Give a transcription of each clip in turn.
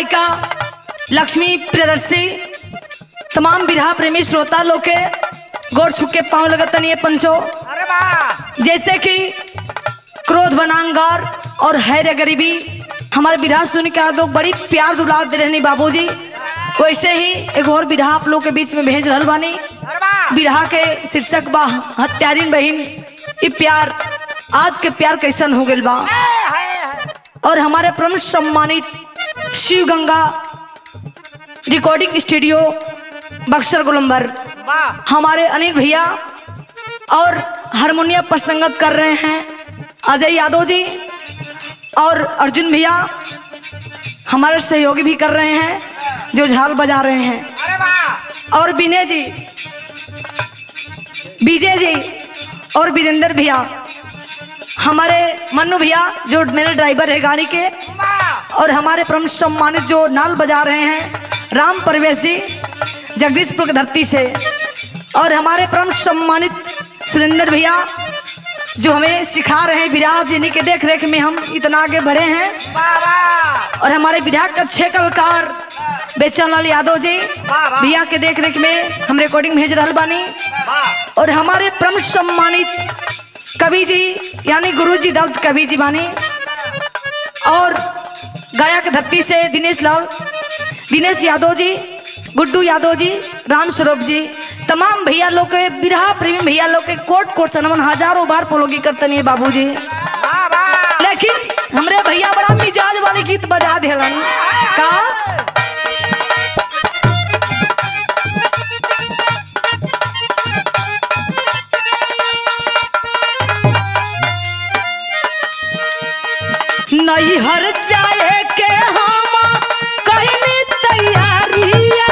गायिका लक्ष्मी प्रियदर्शी तमाम बिरहा प्रेमी श्रोता लोग के गोड़ छुक के पाँव लगतन ये पंचो अरे वाह जैसे कि क्रोध बनांगार और हैर गरीबी हमारे बिरहा सुन के आप लोग बड़ी प्यार दुलार दे रहनी बाबूजी वैसे ही एक और बिरहा आप लोग के बीच में भेज रहल बानी अरे वाह बिरहा के शीर्षक बा हत्यारिन बहिन ई प्यार आज के प्यार कैसन हो गइल बा हाय, हाय, हाय। और हमारे परम सम्मानित शिव गंगा रिकॉर्डिंग स्टूडियो बक्सर गोलंबर वाह हमारे अनिल भैया और हारमोनियम पर संगत कर रहे हैं अजय यादव जी और अर्जुन भैया हमारे सहयोगी भी कर रहे हैं जो झाल बजा रहे हैं अरे वाह और विनय जी विजय जी और वीरेंद्र भैया हमारे मन्नू भैया जो मेरे ड्राइवर है गाड़ी के वाह और हमारे परम सम्मानित जो नाल बजा रहे हैं राम परवेश जी जगदीशपुर की धरती से और हमारे परम सम्मानित सुरेंद्र भैया जो हमें सिखा रहे हैं विराज जिन्हीं के देख रेख में हम इतना आगे बढ़े हैं वाह वाह और हमारे विधायक के अच्छे कलाकार बेचन लाल यादव जी वाह, वाह। भैया के देख रेख में हम रिकॉर्डिंग भेज रहा बानी वाह और हमारे परम सम्मानित कवि जी यानी गुरु जी दत्त कवि जी बानी और गायक धरती से दिनेश लाल दिनेश यादव जी गुड्डू यादव जी राम स्वरूप जी तमाम भैया लोग के बिरहा प्रेमी भैया लोग के कोट कोट से नमन हजारों बार पोलोगी करते नहीं बाबू जी वाह वाह लेकिन हमरे भैया बड़ा मिजाज वाले गीत बजा दिलन का नैहर जाए के हम कहनी तैयारिया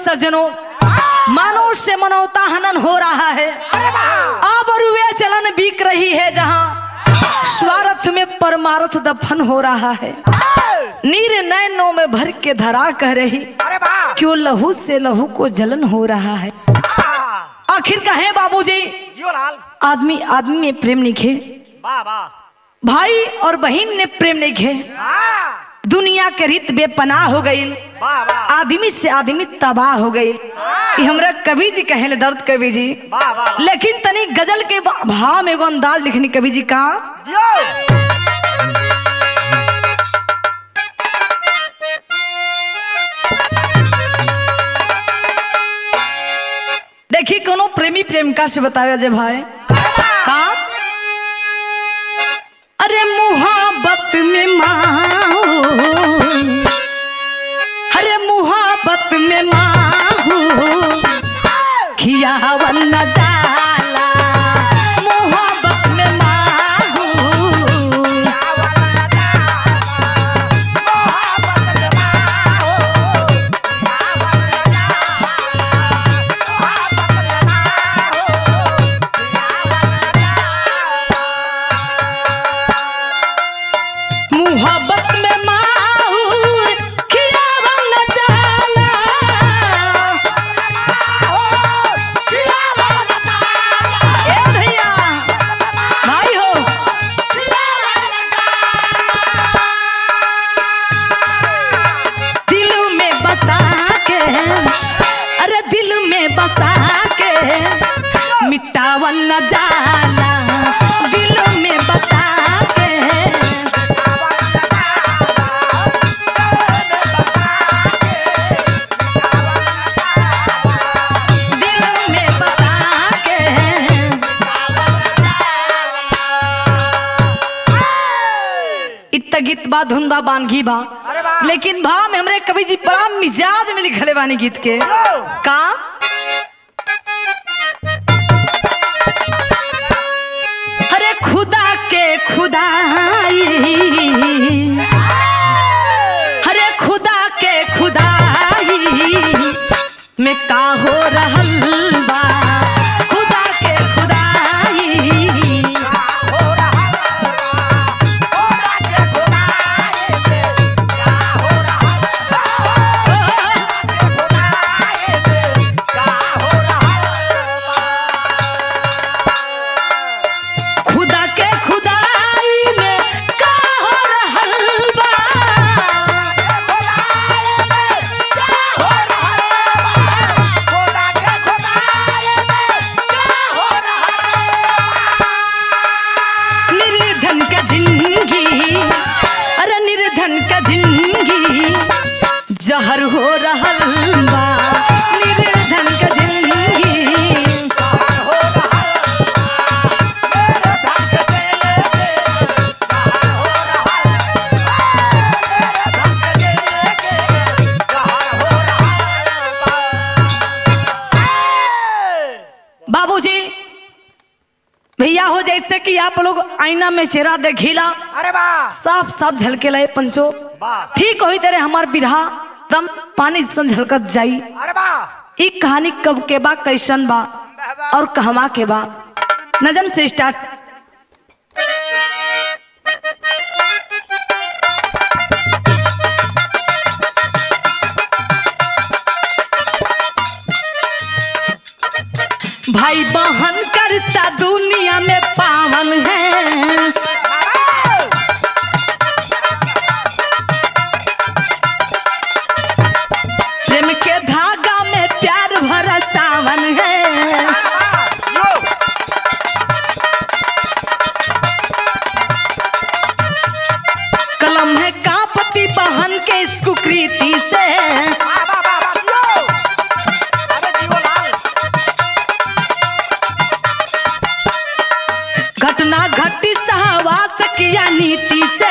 सजनों मानो से मनौता हनन हो रहा है अब रुए चलन बिक रही है जहाँ स्वार्थ में परमार्थ दफन हो रहा है नीर नैनों में भर के धरा कह रही अरे वाह क्यों लहू से लहू को जलन हो रहा है आखिर कहे बाबूजी जियो लाल आदमी आदमी में प्रेम नहीं खे वाह वाह भाई और बहन ने प्रेम नहीं खे हाँ दुनिया के रीत बेपनाह हो गई वाह वाह आदमी से आदमी तबाह हो गई ये हमरा कवि जी कहे दर्द कवि जी वाह वाह लेकिन तनी गजल के भाव में एगो अंदाज लिखनी कवि जी का जियो देखी कोनो प्रेमी प्रेमिका से बतावे जे भाई का अरे मुहाबत में माहू अरे मुहाबत में माहू खियावन न जाला मुहाबत में माहू मुहब्बत में माहूर खियावन न जाला ए भैया भाई हो दिल में बसा के अरे दिल में बसा के मिटावन न जाला दिल में बसा के दिल में बसा के इत गीत बा धुन बा बानगी बा अरे वाह। लेकिन भा में हमरे कवि जी बड़ा मिजाज में लिखले बानी गीत के का अरे खुदा के खुदाई अरे खुदा के खुदाई में का हो रहल बा खुदा के खुदाई खुदा के खुदाई में का हो रहल बा निर्धन का जिंदगी अरे निर्धन का जिंदगी जहर हो रहल बा निर्धन का जिंदगी बाबूजी भैया हो जैसे कि आप लोग आईना में चेहरा देखिला अरे वाह साफ साफ झलके लाए पंचो वाह ठीक होई तेरे हमार बिरहा तम पानी सन झलकत जाई अरे वाह ई कहानी कब के बा कैसन बा और कहवा के बा नजम से स्टार्ट भाई बहन का रिश्ता दुनिया में पावन है प्रेम के धागा में प्यार भरा सावन है कलम है कापति बहन के इस कुकृति से घटना घटी सहवास किया नीति से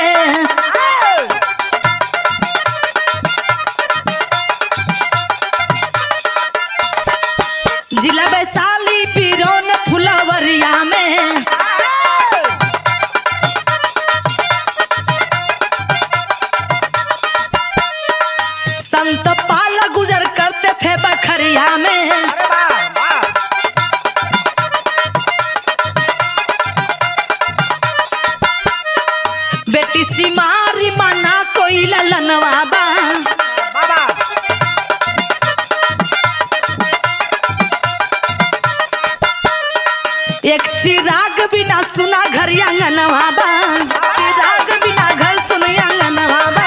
जिला वैशाली पिरोन फुलवरिया में संत पाल गुजर करते थे बखर बेटी सिमारी माना कोई ललनवा बा बाबा एक चिराग बिना सुना घर आंगनवा बा चिराग बिना घर सुन आंगनवा बा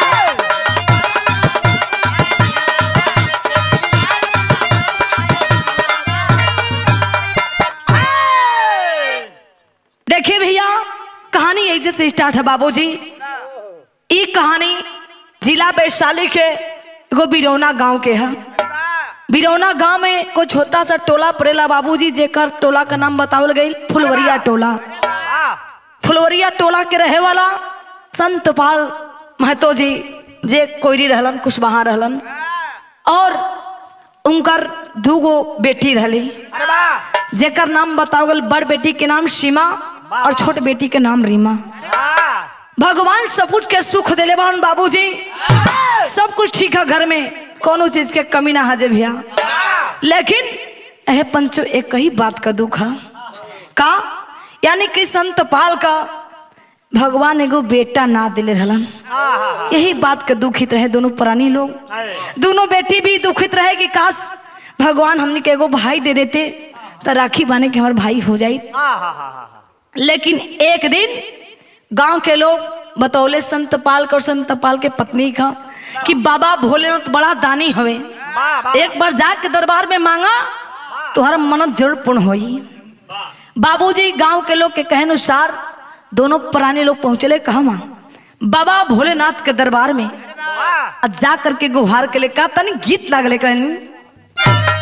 देखिए भैया कहानी ऐसे से स्टार्ट है बाबूजी ई कहानी जिला वैशाली के एगो बिरौना गांव के है बिरौना गांव में कोई छोटा सा टोला पड़ेला बाबूजी जेकर टोला का नाम बतावल गई फुलवरिया टोला वाह फुलवरिया टोला के रहे वाला संत पाल महतो जी जे कोयरी रहलन कुशवाहा रहलन और उनकर दूगो बेटी रहली अरे वाह जेकर नाम बतावल गल बड़ बेटी के नाम सीमा और छोट बेटी के नाम रीमा वाह भगवान सब कुछ के सुख दिले बान बाबूजी सब कुछ ठीक है घर में कोनो चीज के कमी ना हाजे भैया लेकिन यह पंचो एक ही बात का दुख है का यानी कि संत पाल का भगवान एगो बेटा ना दिले रहलन यही बात के दुखित रहे दोनों प्राणी लोग दोनों बेटी भी दुखित रहे कि काश भगवान हमने के एगो भाई दे देते तो राखी बाने के हमारे भाई हो जाई लेकिन एक दिन गांव के लोग बतौले संत पाल और संत पाल के पत्नी का कि बाबा भोलेनाथ बड़ा दानी हवे एक बार जाके दरबार में मांगा तुम्हारा मन्नत जरूर पूर्ण होई बाबूजी गांव के लोग के कहे अनुसार दोनों पुराने लोग पहुंचले कहवा बाबा भोलेनाथ के दरबार में आ जा करके गुहार के लिए का तनी गीत लागले कहनी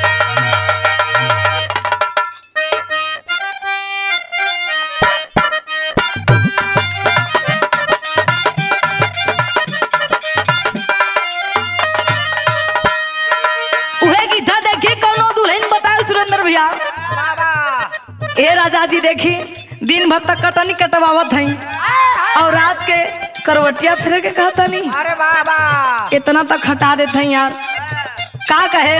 उहे गीता देखी कौनो दुल्हन बताओ सुरेंद्र भैया ए राजा जी देखी दिन भर तक कटनी कटवावत हई और रात के करवटिया फिर के कहता नहीं अरे बाबा इतना तक हटा देते हैं यार का कहे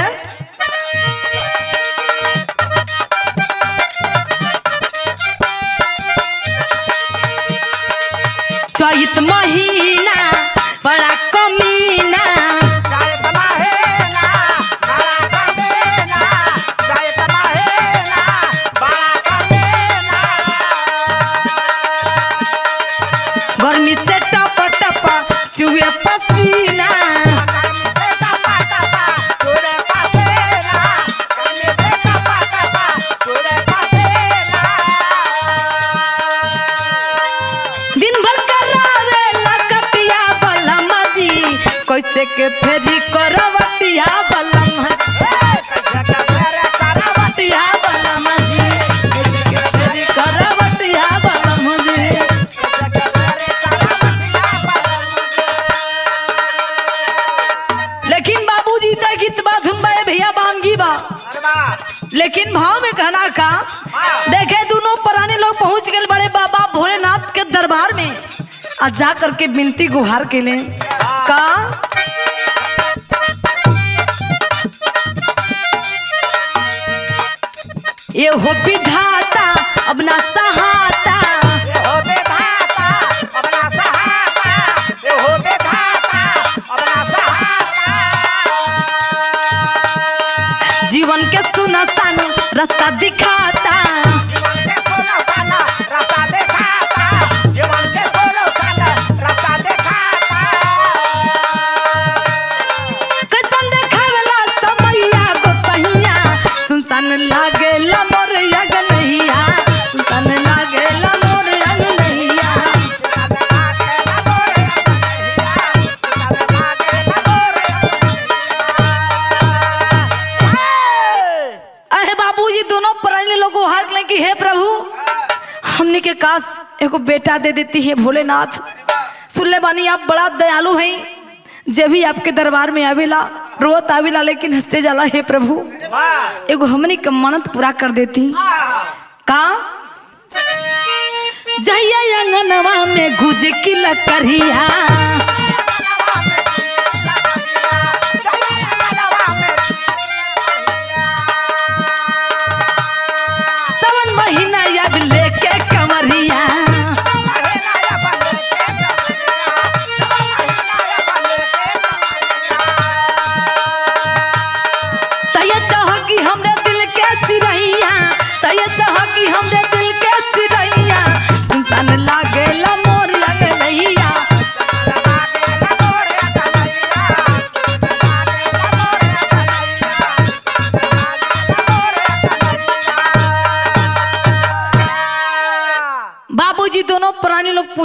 चैत महीना बड़ा कमीना जाए तमाहे ना बड़ा कमे ना जाए तमाहे ना बड़ा कमे ना गर्मी से टप टप चुए पसीना करने दे टपा टपा तोरे पासे ना करने दे टपा टपा तोरे पासे ना दिन भर करावे लकटिया बलम जी कैसे के फेरी करवटिया बलम करवटिया बलम जी कैसे के फेरी करवटिया बलम जी लेकिन बाबूजी तक गीत बा धुन बा ए भैया बानगी बा लेकिन भाव में कहना का देखे दोनों पुराने लोग पहुंच गए बड़े बाबा भोलेनाथ के दरबार में आ जा करके बिनती गुहार के लिए का ये हो विधाता अब ना सहाता जीवन के सुनसान रास्ता दिखाता कैसन देखावेला समैया को सहिया सुनसान लागेला मोर अगनहिया सुनसान लागेला मोर अगनहिया अहे बाबूजी दोनों पुराने लोगों हाथ लें कि हे प्रभु हमने के काश एगो बेटा दे देती है भोलेनाथ सुन ले बानी आप बड़ा दयालु हैं जब भी आपके दरबार में आवेला रोत आवेला लेकिन हंसते जाला हे प्रभु एगो हमनी के मन्नत पूरा कर देती का जहिया अंगनवा में गुज की लकड़िया सावन महीना याद लेके कमरिया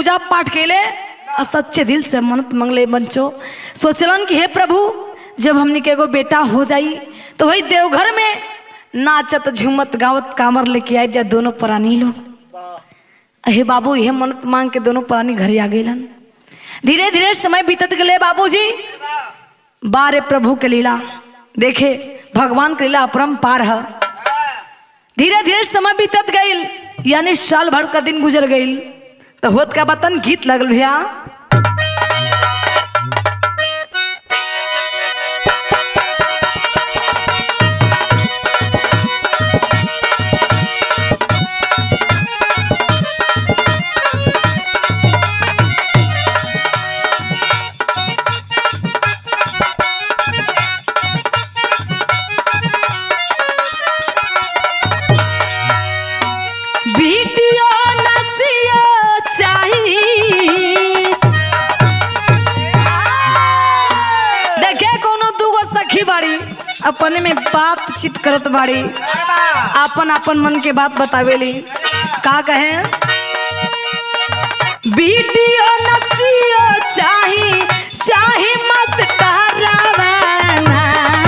पूजा पाठ केले और सच्चे दिल से मन्नत मंगले बंचो सोचलन कि हे प्रभु जब हमने के एगो बेटा हो जाई तो वही देवघर में नाचत झूमत गावत कामर लेके आए जा दोनों प्राणी लोग अहे बाबू यह मन्नत मांग के दोनों प्राणी घरे आ गए धीरे धीरे समय बीतत गए बाबूजी बारे प्रभु के लीला देखे भगवान के लीला अपरम्पार है धीरे धीरे समय बीतत गईल यानी साल भर का दिन गुजर गईल तो होत का बतन गीत लगल भैया वीडियो नसियो चाही देखे कोनो दूगो सखी बाड़ी अपने में बातचीत करत बाड़ी अपन अपन मन के बात बतावेली का कहे वीडियो नसियो चाही चाही मत टहरावाना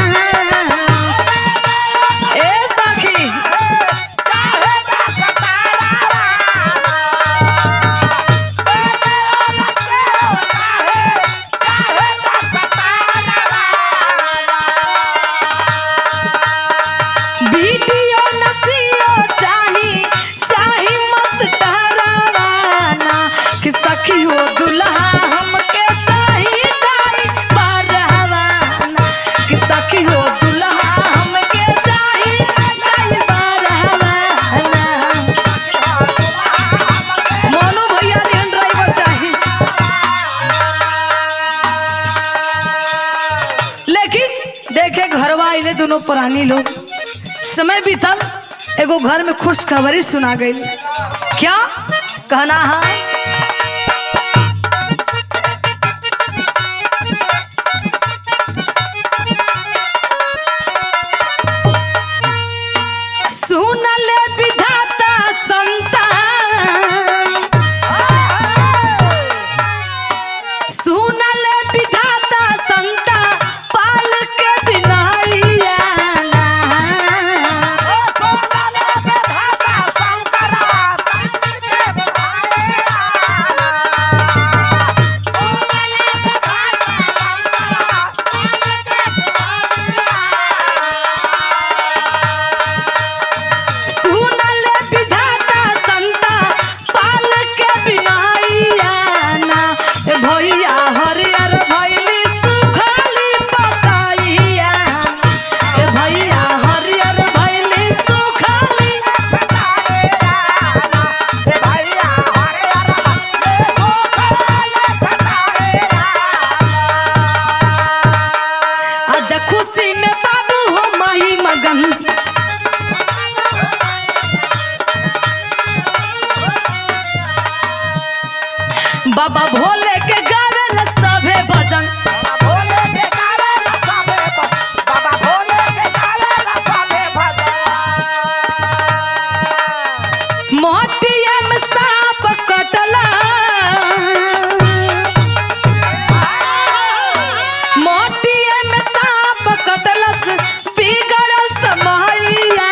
ए सखी वीडियो नसियो चाही चाही मत टहरावाना कि सखी हो दुल्हा हमके चाही डाई बारहवाना कि सखी हो दुल्हा हमके चाही डाई बारहवाना मोनू भैया ने ड्राइवर चाही लेकिन देखे घरवा आइले दोनों पुरानी लोग समय बीतल एगो घर में खुशखबरी सुना गई क्या कहना है सुनल विधाता संतान सुनल विधाता संता पाल के बिनाइया सुनल विधाता संता पाल के बिनाइया ए भैया हरियर भैली सुखली पताइया ए भैया हरियर भैली सुखली आज खुशी में बाबू हो मही मगन बाबा भोले के गावेल सभे भजन मोहटिया में सांप कटला मोहटिया में सांप कटलस बिगड़ल समैया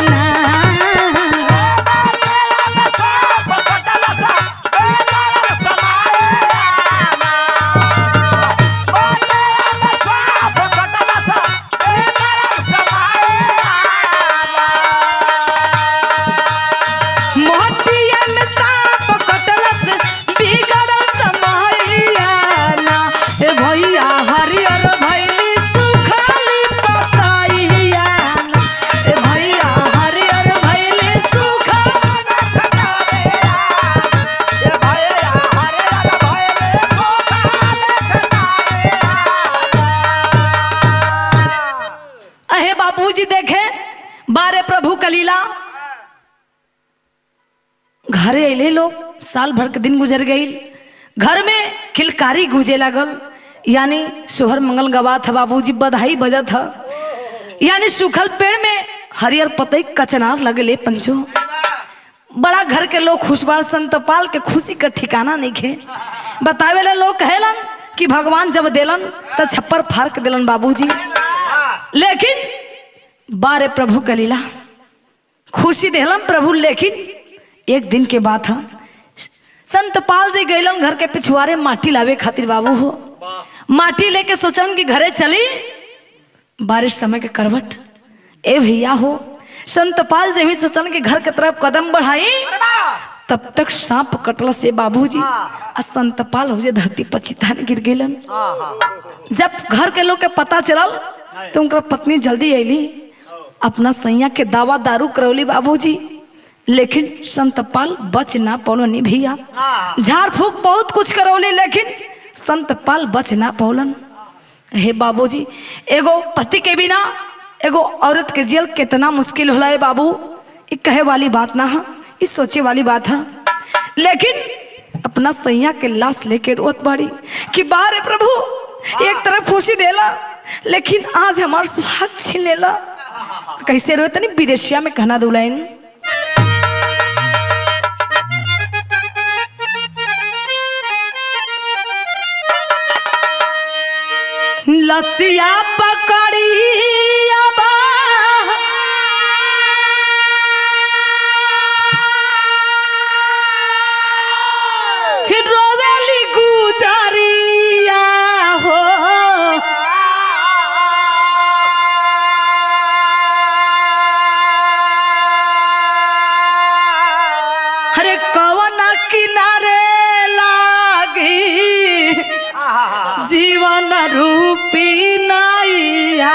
मोहटिया में सांप कटलस बिगड़ल समैया ए भैया हरियर भैली सुखली पताइया ए भैया हरियर भैली सुखली अहे बाबूजी देखे बारे प्रभु कलीला घरे अले लोग साल भर के दिन गुजर गई घर में किलकारी गुजे लागल यानी सोहर मंगल गवात है बाबूजी बधाई बजत है यानी सूखल पेड़ में हरियर पतई कचनार लगले पंचो बड़ा घर के लोग खुश बाड़ संतपाल के खुशी का ठिकाना नहीं खे बतावे ला लोग कहेलन कि भगवान जब देलन तो छप्पर फाड़ के देलन बाबूजी लेकिन बारे प्रभु का लीला खुशी देहलन प्रभु लेकिन एक दिन के बात है संतपाल जी गैलन घर के पिछुआरे माटी लावे खातिर बाबू हो माटी लेके सोचलन कि घरे चली बारिश समय के करवट ए भैया हो संतपाल जी भी सोचलन कि घर के तरफ कदम बढ़ाई तब तक सांप कटल से बाबूजी आ संतपाल हो जे धरती पर चितान गिर गेलन जब घर के लोग के पता चलल तो उनकर पत्नी जल्दी अली अपना सैया के दावा दारू करौली बाबूजी लेकिन संतपाल बच ना पौलन भैया झाड़ फूक बहुत कुछ करौली लेकिन संतपाल बच ना पौलन हे बाबूजी एगो पति के बिना एगो औरत के जेल कितना मुश्किल होला है बाबू ये कहे वाली बात ना है ये सोचे वाली बात है लेकिन अपना सैया के लाश लेके रोत बाड़ी कि बारे प्रभु एक तरफ खुशी देला लेकिन आज हमार सुहाग छीन लेला कैसे रोए तनी विदेशिया में कहना दुलाइन लसिया पकड़ी रोवेली गुजरिया हो अरे कवन किनारे लागी जीवन रूपी नैया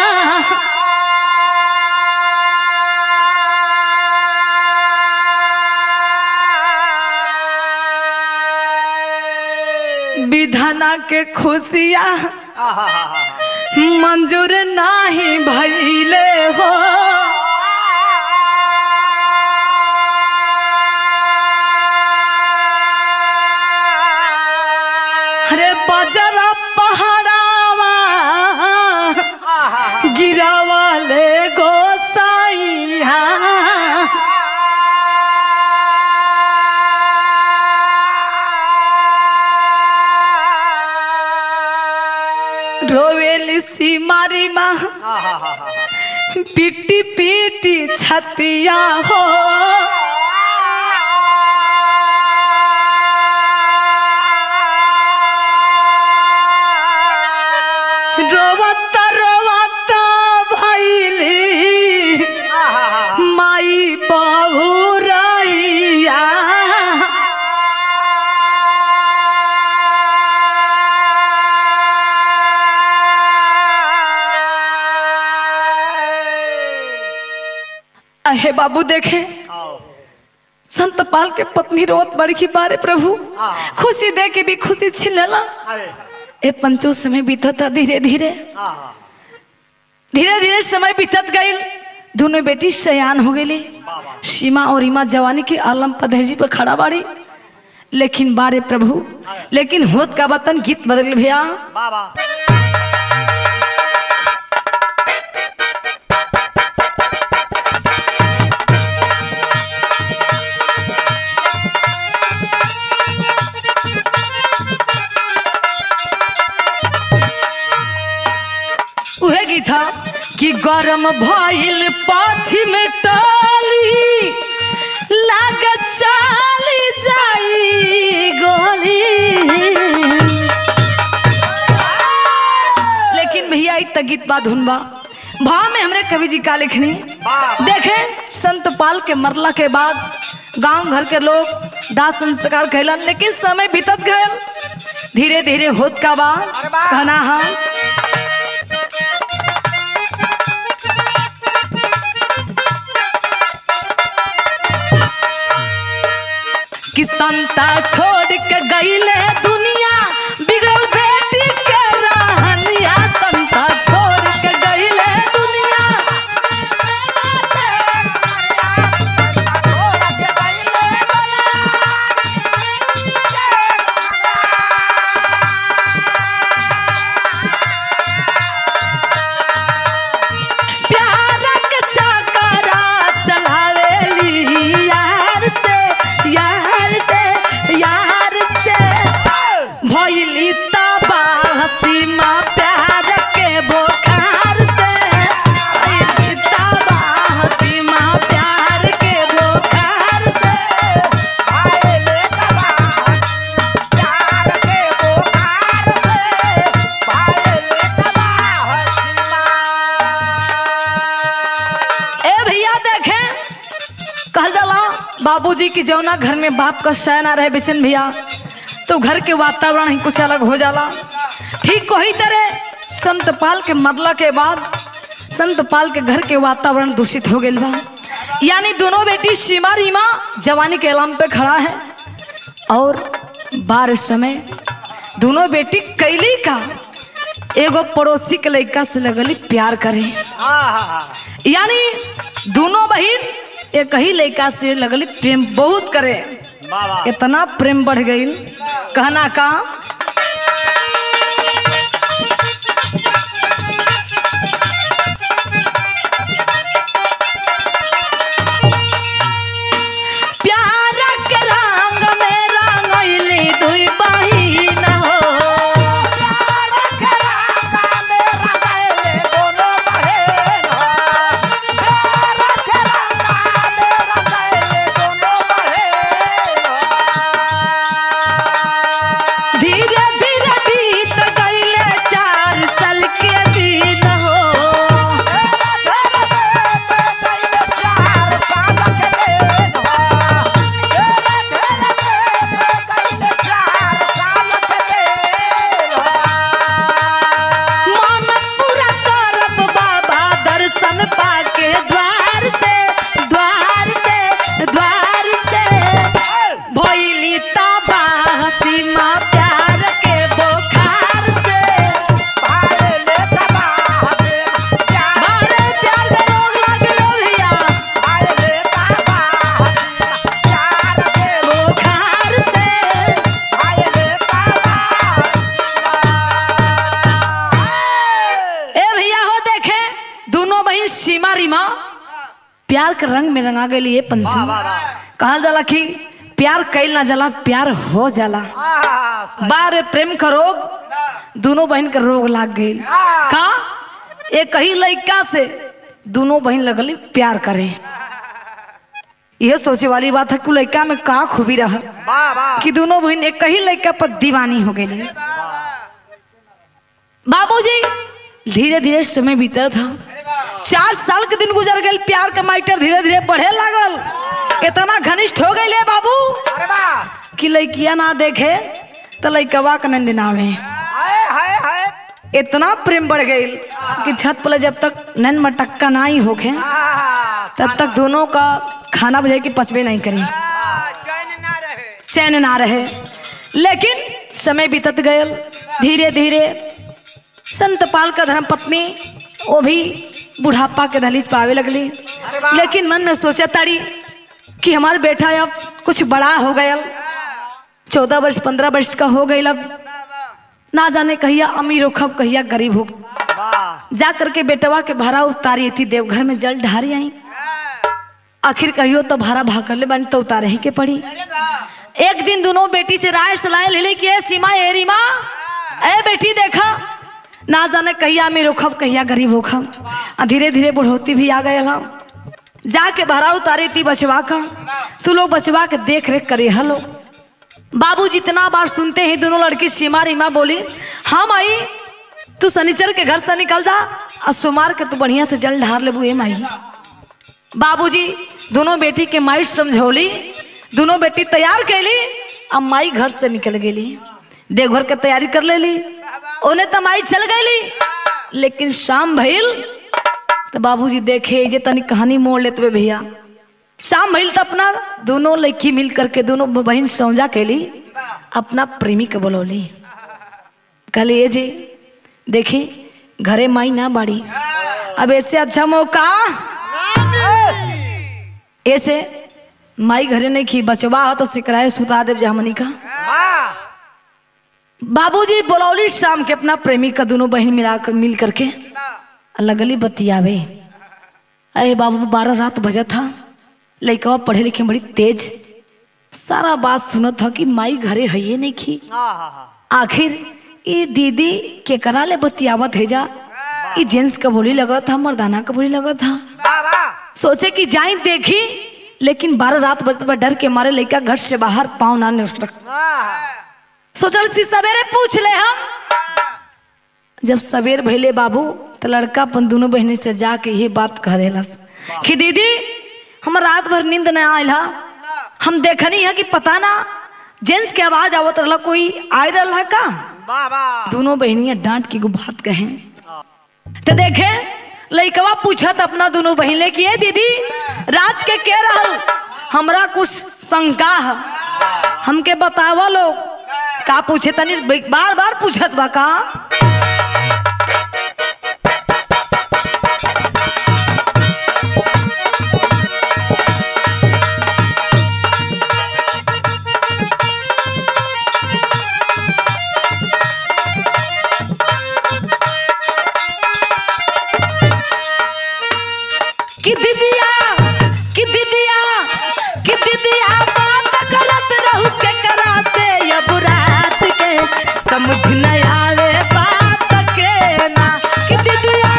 विधना के खुशिया मंजूर नाही भैले हो अरे बजरा पहाड़ावा गिरावाले गोसाइया रोवेली सी मारी माँ पीटी पीटी छतिया हो रोवत रोवत भैली माई बहू रैया अहे बाबू देखे संतपाल के पत्नी रोत बड़ी की बारे प्रभु खुशी दे के भी खुशी छीन लेला ए पंचो समय बीतत था धीरे धीरे धीरे धीरे समय बीतत गई दोनों बेटी सयान हो गई सीमा और रीमा जवानी के आलम पदहजी पर खड़ा बाड़ी लेकिन बारे प्रभु लेकिन होत का वतन गीत बदल भैया बाबा उहे गीत था कि गरम भइल पश्चिम टली लाग चाली जाई गोली लेकिन भैया इ त गीत बा धुन बा भाव में हमरे कवि जी का लिखनी वाह। देखे संत पाल के मरला के बाद गांव घर के लोग दाह संस्कार कैलन लेकिन समय बीतत गयल धीरे धीरे होत का बा अरे वाह। कहना हम कि संता छोड़ के गईले दुनिया बिगड़ल बेटी के रहनिया संता छोड़ के गईले दुनिया प्यार के चकरा चलावेली यार बाबूजी की जौना घर में बाप का शय ना रहे बेचन भैया तो घर के वातावरण ही कुछ अलग हो जाला ठीक वही तरह संत पाल के मरला के बाद संत पाल के घर के वातावरण दूषित हो गई बा यानी दोनों बेटी सीमा रीमा जवानी के एलाम पे खड़ा है और बारिश समय दोनों बेटी कैली का एगो पड़ोसी के लड़का से लगली प्यार करे यानी दोनों बहन एक ही लड़का से लगली प्रेम बहुत करे इतना प्रेम बढ़ गई कहना का प्यार के रंग में रंगैली दुई बहिन हो धीरे धीरे बीत गईले चार साल के दिन हो मन पूरा करब बाबा दर्शन पाके द्वार से द्वार से द्वार से भइली तबाह सीमा प्यार के बोखार से बारे प्यार के रोग लागलो भैया बोखार से ए भैया हो देखे दोनों बहन सीमा रीमा प्यार के रंग में रंगा गई ये पंचू कहल जाला कि प्यार कैल ना जाला प्यार हो जाला बार प्रेम का रोग दोनों बहन के रोग लाग गई का एक ही लड़का से दोनों बहन लगली प्यार करे यह सोचे वाली बात है कि लड़का में का खूबी रहा कि दोनों बहन एक ही लड़का पर दीवानी हो गई बाबूजी धीरे धीरे समय बीता था चार साल के दिन गुजर गए प्यार का माइटर धीरे धीरे बढ़े लागल इतना घनिष्ठ हो गई बाबू कि लड़किया ना देखे तो लड़कवा के नंद नावे इतना प्रेम बढ़ गई कि छत पर जब तक नन मटक्का ना ही होखे तब तक दोनों का खाना बजे की पचबे नहीं करी चैन ना रहे लेकिन समय बीतत गयल धीरे धीरे संत पाल का धर्म पत्नी वो भी बुढ़ापा के दहलीज पावे लगली लेकिन मन में सोचा ताड़ी कि हमारा बेटा अब कुछ बड़ा हो गया चौदह वर्ष पंद्रह वर्ष का हो गई अब ना जाने कहिया अमीर हो खब कहिया गरीब हो जा करके बेटवा के भाड़ा उतारी थी देवघर में जल ढारी आई आखिर कहियो तो भाड़ा भाग कर ले बनी तो उतारे ही के पड़ी एक दिन दोनों बेटी से राय सलाह ले ली कि ए सीमा ए रीमा ए बेटी देखा ना जाने कहिया अमीर हो खब कहिया गरीब हो खब आ धीरे धीरे बुढ़ौती भी आ गए हम जाके भाड़ा उतारे थी बचवा का तू लोग बचवा के देख रेख करे हलो बाबू जितना बार सुनते हैं दोनों लड़की सीमा रीमा बोली हम आई तू शनिचर के घर से निकल जा और सोमार के तू बढ़िया से जल ढार ले बुए माई बाबूजी दोनों बेटी के माई समझौली दोनों बेटी तैयार कैली अब माई घर से निकल गेली देवघर के तैयारी कर लेली उन्हें तो माई चल गईली लेकिन शाम भइल तो बाबूजी देखे जे तनी कहानी मोड़ लेते भैया शाम भइल तो अपना दोनों लड़की मिल करके दोनों बहन सौजा कैली अपना प्रेमी के बोलौली कहली ये जी देखी घरे माई ना बाड़ी अब ऐसे अच्छा मौका ऐसे माई घरे नहीं खी बचवा हो तो सिकराए सुता देव जामनी का बाबूजी बोलौली शाम के अपना प्रेमी का दोनों बहन मिला कर मिल करके लगली बतियावे अरे बाबू बारह रात बजा था लड़कवा पढ़े लिखे में बड़ी तेज सारा बात सुनत था कि माई घरे है नहीं खी आखिर ये दीदी के करा ले बतियावत है जा ये जेंट्स का बोली लगा था मर्दाना का बोली लगा था सोचे कि जाई देखी लेकिन बारह रात बजते पर डर के मारे लड़का घर से बाहर पाँव ना निकल सोचल सी सवेरे पूछ ले हम जब सवेर भैले बाबू तो लड़का अपन दोनों बहनी से जाके ये बात कह देलस कि दीदी हम रात भर नींद न आयल हा हम देखनी है कि पता ना जेंट्स के आवाज आवत रहला कोई आय रहला का बाबा दोनों बहनियां डांट के एगो बात कहे तो देखे लइकवा पूछत अपना दोनों बहन ले कि "ए दीदी रात के के रहल हमरा कुछ शंका है हमके बतावा लोग का पूछे तनी बार बार पूछत बा का कि दीदिया कि दीदिया कि दीदिया बात करत रहू के करा से अब रात के समझ न आवे बात के ना कि दीदिया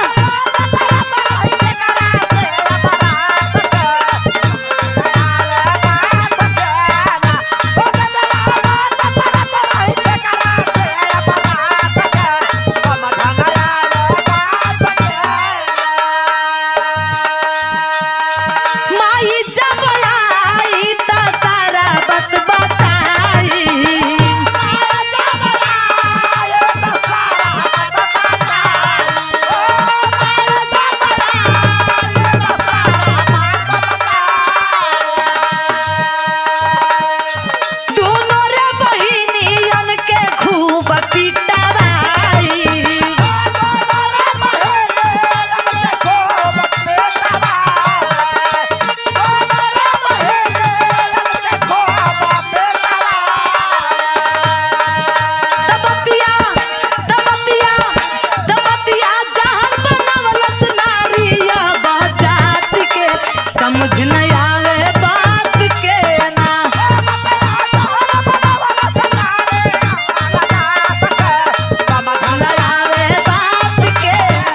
माई जब आई त सारा बात बताई दोनों रे बहिनियन के खूब पिटवाई तबतिया तबतिया तबतिया जहन बनवलस नारिया बजात के समझ न आवे बात के ना न आवे बात के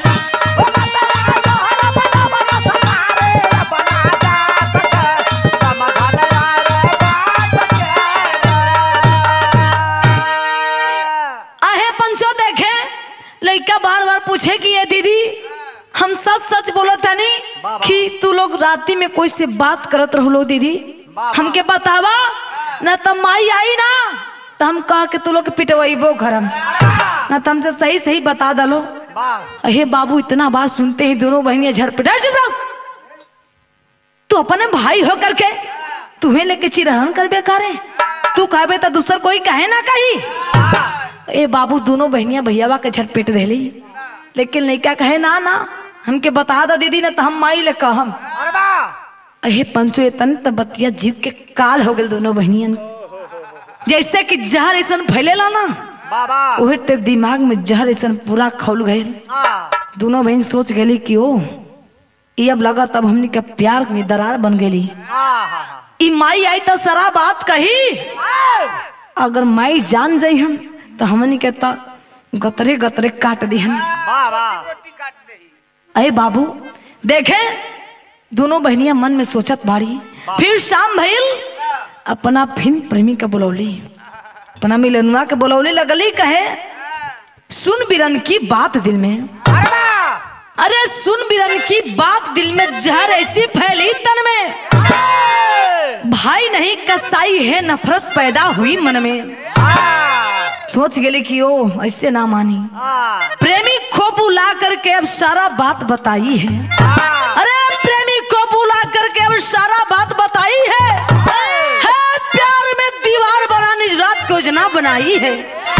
आहे पंचो देखे लड़का बार बार पूछे कि ये दीदी हम सच सच बोलत हनी कि तू लोग राती में कोई से बात करत रहलो दीदी हमके बतावा न त माई आई ना तो हम कह के तू लोग के पिटवाइबो घरम न त हमसे सही सही बता दलो अहे बाबू इतना बात सुनते ही दोनों बहनियां झड़पट "अरे चुप रहो तू अपने भाई हो करके तुम्हें लेके चिरहन कर बेकारे तू कहबे तो दूसर कोई कहे ना कही ए बाबू दोनों बहनियां भैयावा के झटपेट देली लेकिन लइका कहे ना ना हमके बता दा दीदी ना तो हम माई ले कहम अहे पंचो एतन त बतिया जीव के काल हो गेल दोनों बहनियन जैसे कि जहर ऐसन फैलेला ना बाबा ओहे तेरे दिमाग में जहर ऐसन पूरा खौल गए दोनों बहन सोच गेली कि ओ ई अब लगा तब हमनी के प्यार में दरार बन गेली ई माई आई तो सारा बात कही अगर माई जान जाई हम तो हमनी के तो गतरे गतरे काट दी हम बाबा अरे बाबू देखे दोनों बहनियां मन में सोचत बाड़ी फिर शाम भइल अपना फिन प्रेमी का बुलौली अपना मिलनुआ के बुलौली लगली कहे सुन बिरन की बात दिल में अरे सुन बिरन की बात दिल में जहर ऐसी फैली तन में भाई नहीं कसाई है नफरत पैदा हुई मन में सोच गेली कि ओ ऐसे ना मानी प्रेमी को बुला करके अब सारा बात बताई है अरे प्रेमी को बुला करके अब सारा बात बताई है है प्यार में दीवार बनाने रात को योजना बनाई है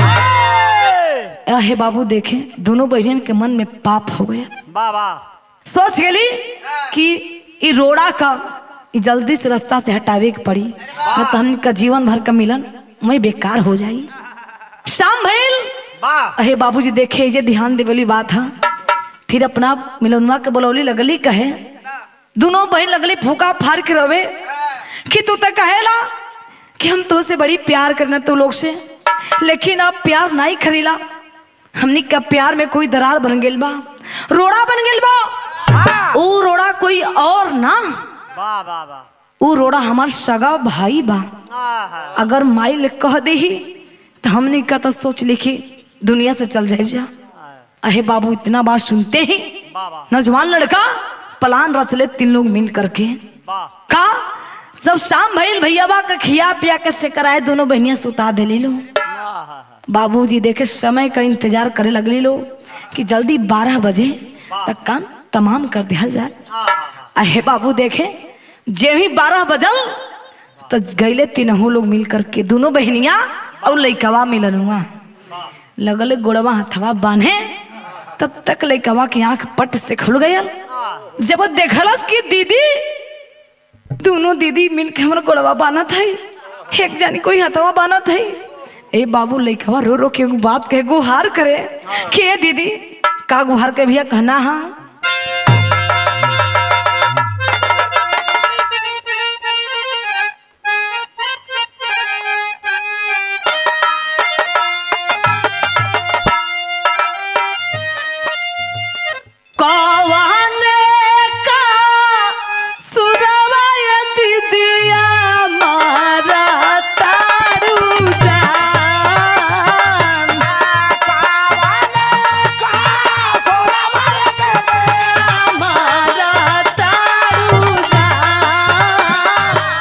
हे बाबू देखे दोनों बहन के मन में पाप हो गया बाबा सोच गेली कि ई रोड़ा का ई जल्दी से रास्ता से हटावे के पड़ी न तो हमका जीवन भर का मिलन मैं बेकार हो जाई शाम भइल बा अहे बाबूजी देखे जे ध्यान देवली बात है फिर अपना मिलनुआ के बोलौली लगली कहे दोनों बहन लगली फूका फाड़ के रवे कि तू तो कहेला कि हम तो से बड़ी प्यार करना तू लोग से लेकिन अब प्यार नहीं खरीला हमनी का प्यार में कोई दरार बन गेल बा रोड़ा बन गेल बा ऊ रोड़ा कोई और ना बा बा बा ऊ रोड़ा हमार सगा भाई बा आहा अगर माई ले कह दे तो हमने का तो सोच लिखी दुनिया से चल जाए जा अहे बाबू इतना बात सुनते ही बाबा नौजवान लड़का प्लान रच ले तीन लोग मिल करके बा का जब शाम भइल भैयाबा का खिया पिया के से कराए दोनों बहनिया सुता देली लो बाबूजी देखे समय का इंतजार करे लगली लो कि जल्दी बारह बजे तक काम तमाम कर दिया जाए अहे बाबू देखे जे ही बारह बजल तो गईले तीनों लोग मिल करके दोनों बहनिया और लइकवा मिलन हुआ लगल गोड़वा हथवा बांधे तब तक लइकवा की आंख पट से खुल गयल जब वो देखलस कि दीदी दोनों दीदी मिलके हमारा गोड़वा बाना था एक जानी कोई हथवा बाना था ए बाबू लइकवा रो रो के एगो बात कहे गुहार करे कि ए दीदी का गुहार के भैया कहना हा कौन का सुरवाय दीदिया मारा तारू जान मारा तारू जान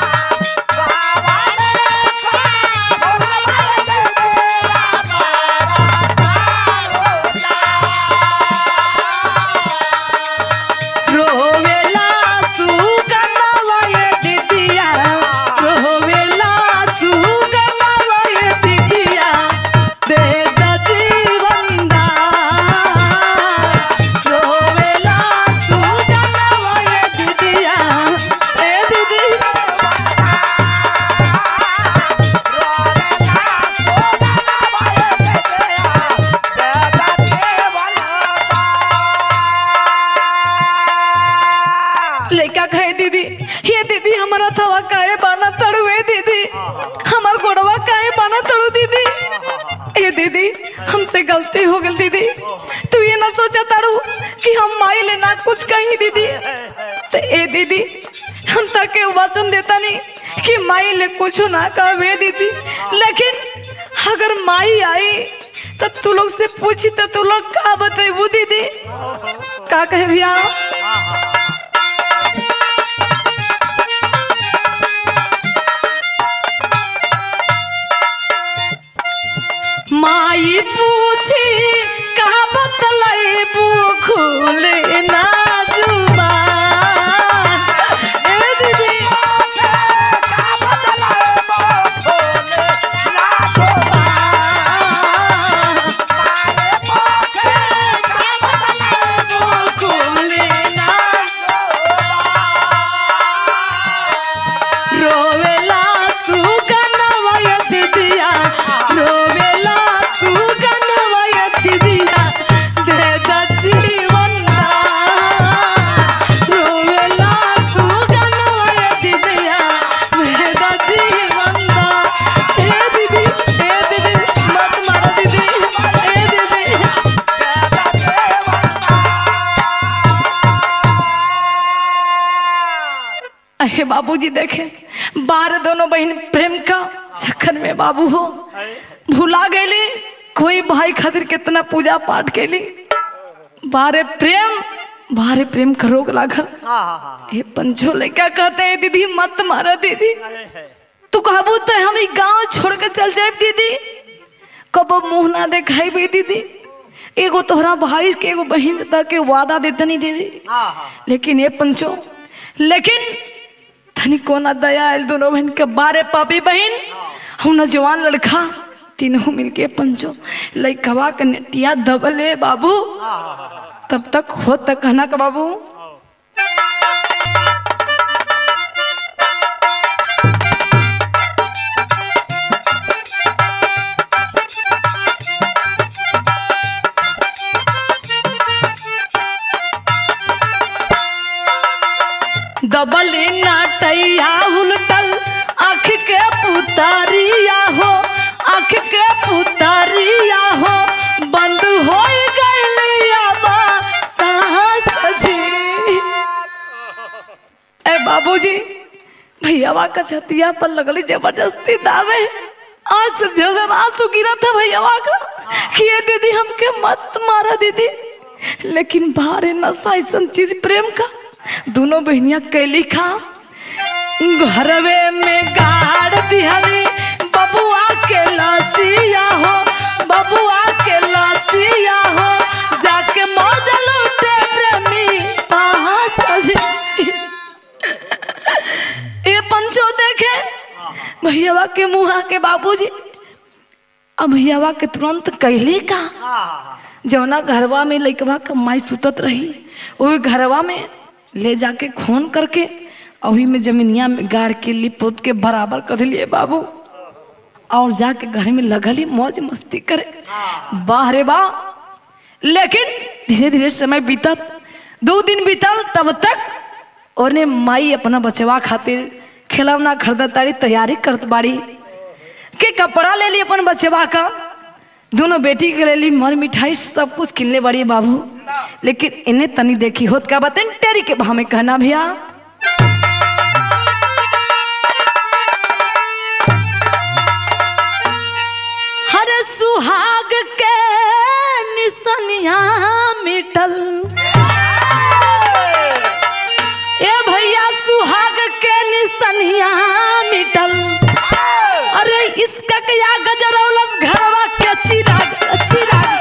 रोवेला सुगनवय दिदिया रोवेला सुगनवय दिदिया दे द जीवनदा रोवेला सुगनवय दिदिया ए दीदी लइका कहे दीदी ये दीदी हमारा थवा काहे बाना तड़ू ए दीदी हमार गोड़वा काहे बाना तड़ू दीदी ए दीदी हमसे गलती हो गई दीदी तू ये ना सोचा तड़ू कि हम माई ले ना कुछ कहीं दीदी तो ए दीदी हम ताके वचन देता नहीं कि माई ले कुछ ना कहे दीदी लेकिन अगर माई आई तो तू लोग से पूछी तो तू लोग का बतेबू दीदी का कहे भैया माई पूछी का बतलाइबू खुले ना जुबान ए दीदी खुले ना रोवेला सुगनवय दिदिया रोवेला सुगनवय दिदिया दे द जीवनदा रोवेला सुगनवय दिदिया दे द जीवनदा ए दीदी ए दीदी मत मारो दीदी ए दीदी अहे बाबूजी देखे बार दोनों बहन प्रेम का चक्कर में बाबू हो भुला गईली कोई भाई खातिर कितना पूजा पाठ कैली बारे प्रेम बारे प्रेम का रोग लागल ए पंचो लड़का कहते हैं दीदी मत मारा दीदी तू कहबू तो हम ई गांव छोड़ के चल जाए दीदी कबो मुंह ना देखाई भी दीदी एगो तोहरा भाई के एगो बहन तक के वादा देते नहीं दीदी लेकिन ये पंचो लेकिन तनी कोना दया आयल दोनों बहन के बारे पापी बहन हम जवान लड़का तीनों मिलके पंचो लइकवा के नेटिया दबले बाबू तब तक हो तक कहना का बाबू दबली नाटैया उलटल आँख के पुतारिया हो आँख के पुतारिया हो बंद हो गइलिया बा साहस जी ए बाबूजी भैयावा का छतिया पर लगली जबरदस्ती दावे आँख से झरझर आंसू गिरा था भैयावा का कि ये दीदी हमके मत मारा दीदी लेकिन भारे नशा ऐसा चीज प्रेम का दोनों बहनिया कैली खा घरवे में गाड़ दिहली बबुआ के लसिया हो बबुआ के लसिया हो जाके मौज लूटे प्रेमी कहाँ सजी ये पंचो देखे भैयावा के मुहा के बाबूजी अब भैयावा के तुरंत कैले का जौना घरवा में लइकवा के माई सुतत रही वही घरवा में ले जाके खून करके अभी में जमीनिया में गाड़ के लिप पोत के बराबर कर दिलिए बाबू और जाके घर में लगली मौज मस्ती करे वाह रे वाह लेकिन धीरे धीरे समय बीतत दो दिन बीतल तब तक ओने माई अपना बचवा खातिर खिलौना खरीदत तारी तैयारी करत बाड़ी के कपड़ा ले ली अपन बचवा का दोनों बेटी के ले ली मर मिठाई सब कुछ किनले बड़ी बाबू लेकिन इन्हें तनी देखी होत का बतन तेरी के भाव में कहना भैया हर सुहाग के निसनिया मिटल ए भैया सुहाग के निसनिया मिटल अरे इसका क्या गजरौलस घरवा के चिराग चिराग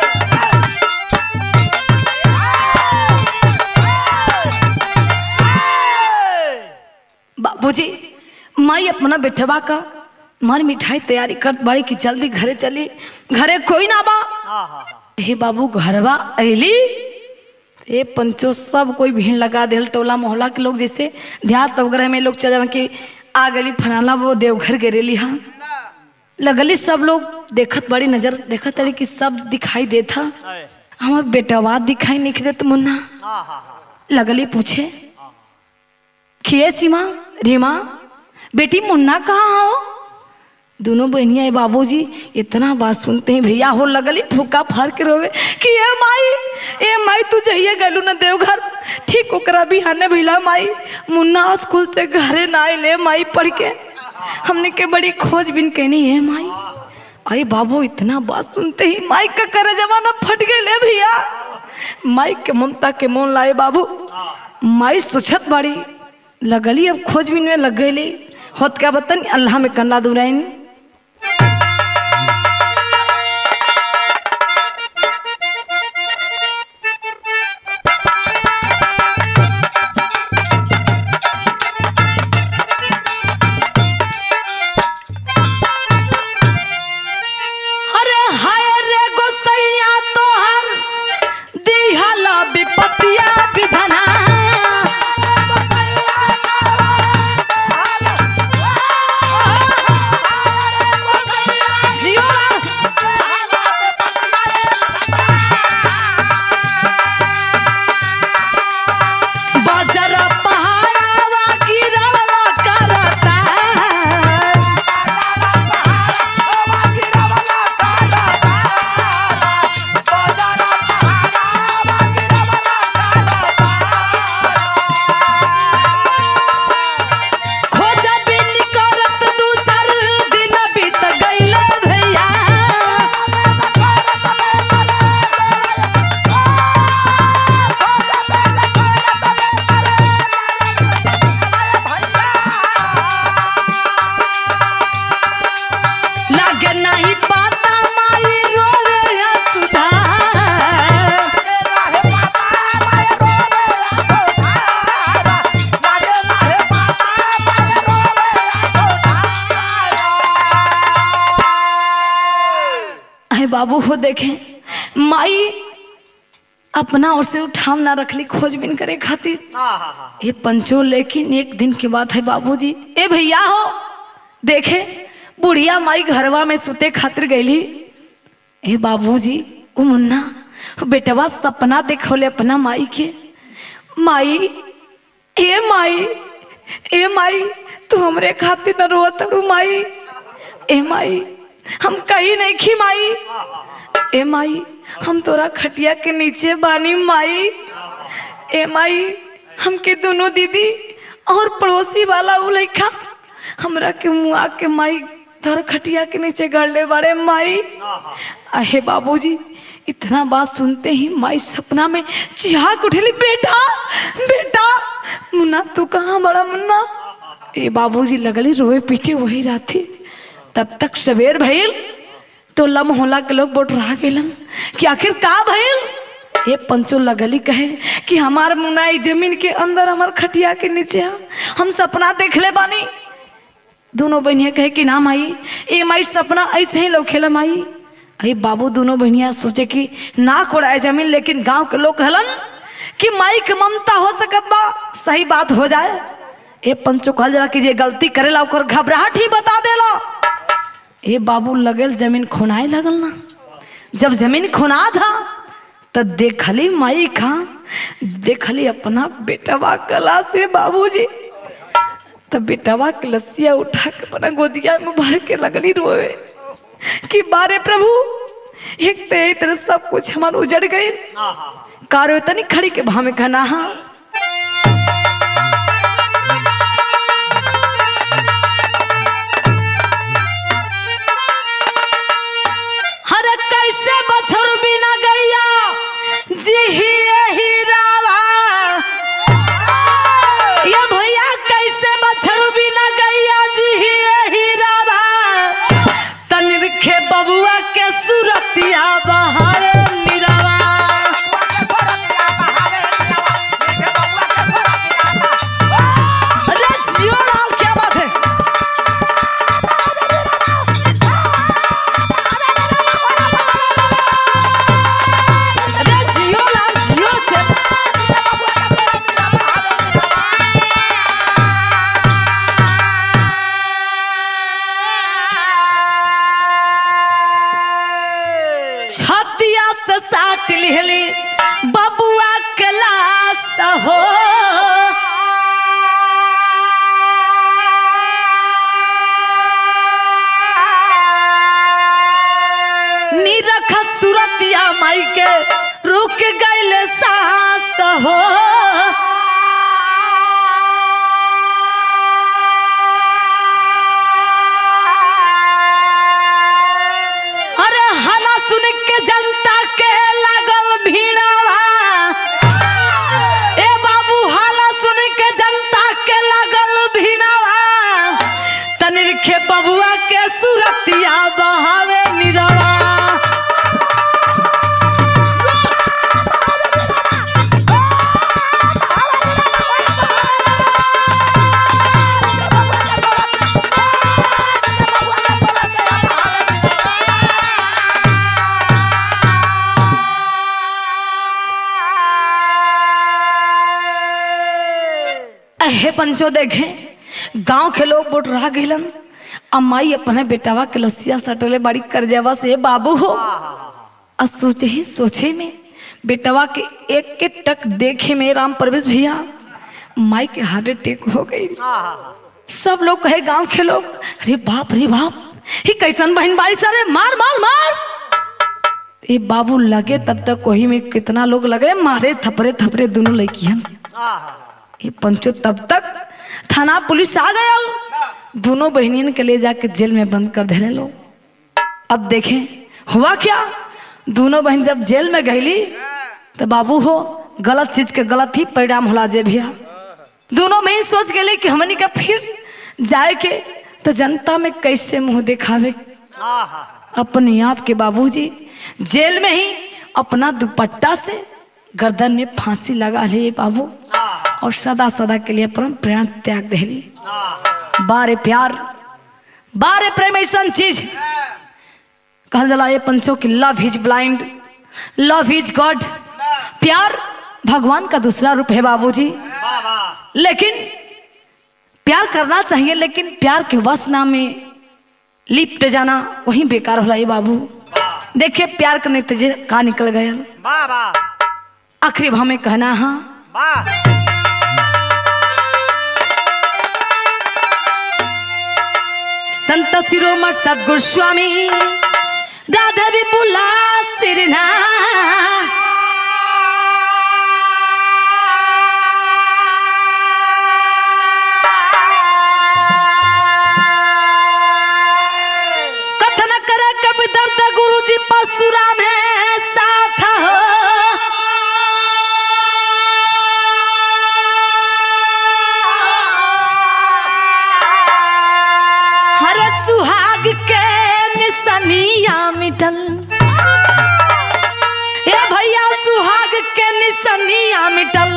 बाबूजी माई अपना बेटवा का मार मिठाई तैयारी कर बड़ी की जल्दी घरे चली घरे कोई ना बा हे बाबू घरवा अली ए पंचो सब कोई भीड़ लगा दिल टोला मोहल्ला के लोग जैसे देहात वगैरह में लोग चल कि आ गली फलाना वो देवघर गिरेली हाँ लगली सब लोग देखत बड़ी नजर देखत तड़ी कि सब दिखाई देता हमार बेटवा दिखाई नहीं देत मुन्ना लगली पूछे खिए सीमा रीमा बेटी मुन्ना कहाँ हो दोनों बहनिया बाबूजी इतना बात सुनते ही भैया हो लगली फूका फार के रोवे कि ए माई ए माई तू जाइए गलू न देवघर ठीक ओकरा बिहाने भैला माई मुन्ना स्कूल से घरे ना आइले माई पढ़ के हमने के बड़ी खोजबीन कहनी है माई अरे बाबू इतना बात सुनते ही माई का करे जमाना फट गए ले भैया माई के ममता के मोन लाए बाबू माई सोचत बड़ी लगली अब खोजबीन में लग गई होत क्या बतन अल्लाह में कन्ना दुराइन अरे हाय रे गोसैया तोहर दिहला विपतिया विधना जियो बजर पहाड़ावा गिरवा करता खोजा बिन करत दू चार दिन बीत गइल भैया लागे नहीं पाता माई रोवे या सुधा अहे बाबू हो देखे माई अपना ओर से उठाव ना रखली खोजबीन करे खातिर ये पंचो लेकिन एक दिन के बाद है बाबूजी ए भैया हो देखे बुढ़िया माई घरवा में सुते खातिर गईली ए बाबूजी ओ मुन्ना ओ बेटवा सपना देखौले अपना माई के माई ए माई ए माई तू हमरे खातिर न रोत तड़ू माई ए माई हम कहीं नहीं खी माई ए माई हम तोरा खटिया के नीचे बानी माई ए माई हमके दोनों दीदी और पड़ोसी वाला उ लइका हमरा के मुआ के माई तोरा खटिया के नीचे गड़ले बारे माई अहे बाबूजी इतना बात सुनते ही माई सपना में चिहाक उठेली बेटा बेटा मुन्ना तू कहाँ बड़ा मुन्ना ये बाबूजी लगली रोए पीटे वही राती तब तक सवेर भइल तो लम होला के लोग बोट रहा गेलन कि आखिर का भइल ये पंचो लगली कहे कि हमार मुनाई जमीन के अंदर हमार खटिया के नीचे है हम सपना देख ले बानी दोनों बहनिया कहे कि ना माई ए माई सपना ऐसे ही लोग खेला माई अरे बाबू दोनों बहनिया सोचे कि ना कोड़ाए जमीन लेकिन गांव के लोग कहलन कि माई के ममता हो सकत बा सही बात हो जाए ए पंचो कहल जाला कि जे गलती करेला ओकर घबराहट ही बता देला ए बाबू लगल जमीन खोनाए लगल ना जब जमीन खोना था तो देखली माई खा देखली अपना बेटवा कला से बाबूजी तो बेटवा के लस्सिया उठा के अपना गोदिया में भर के लगली रोए कि बारे प्रभु एक ते एक तरह सब कुछ हमार उजड़ गए कारो तनी खड़ी के भाव में कहना हाँ हर कैसे बछर बिना गैया जी ही रावा ये भैया कैसे बछरू बिना गैया जी ही रावा तनिर खे बबुआ के सुरतिया बहार निरावा अरे जियो लाल क्या बात है अरे जियो लाल जियो से छतिया से साट लिहली बबुआ क्लास हो निरखत सूरतिया माई के रुक गइल सास हो अरे हला सुन के जनता के लागल भीड़वा ए बाबू हाला सुन के जनता के लागल भीड़वा तनिर खे बबुआ के सुरतिया बहावे निरवा अहे पंचो देखे गांव के लोग बोट रह गइलन अम्माई अपने बेटावा के लसिया सटले बड़ी करजवा से बाबू हो आ सोचे ही सोचे में बेटवा के एक के टक देखे में राम प्रवेश भैया माई के हार्ट अटैक हो गई सब लोग कहे गांव के लोग अरे बाप रे बाप ही कैसन बहन बाड़ी सारे मार मार मार ए बाबू लगे तब तक वही में कितना लोग लगे मारे थपरे थपरे दोनों लड़कियन ये पंचो तब तक थाना पुलिस आ गया दोनों बहनियन के ले जाके जेल में बंद कर देने लोग अब देखें हुआ क्या दोनों बहन जब जेल में गईली तो बाबू हो गलत चीज के गलत ही परिणाम होला जे भैया दोनों बहन सोच गए कि हमनी का फिर जाए के तो जनता में कैसे मुंह दिखावे अपने आप के बाबूजी जेल में ही अपना दुपट्टा से गर्दन में फांसी लगा लिए बाबू और सदा सदा के लिए परम प्राण त्याग देली बारे प्यार बारे प्रेम ऐसा चीज कहल जाला ये पंचों की love is blind love is God प्यार भगवान का दूसरा रूप है बाबूजी लेकिन प्यार करना चाहिए लेकिन प्यार के वसना में लिपट जाना वही बेकार हो रहा है बाबू देखिए प्यार के नतीजे का निकल गया वाह वाह आखिरी भाव में कहना हाँ वाह संत शिरोमण सदगुरु स्वामी राधा विपुला सिरना कथन कर कब दर्द गुरु जी पसुरा में साथ हो निसनिया मिटल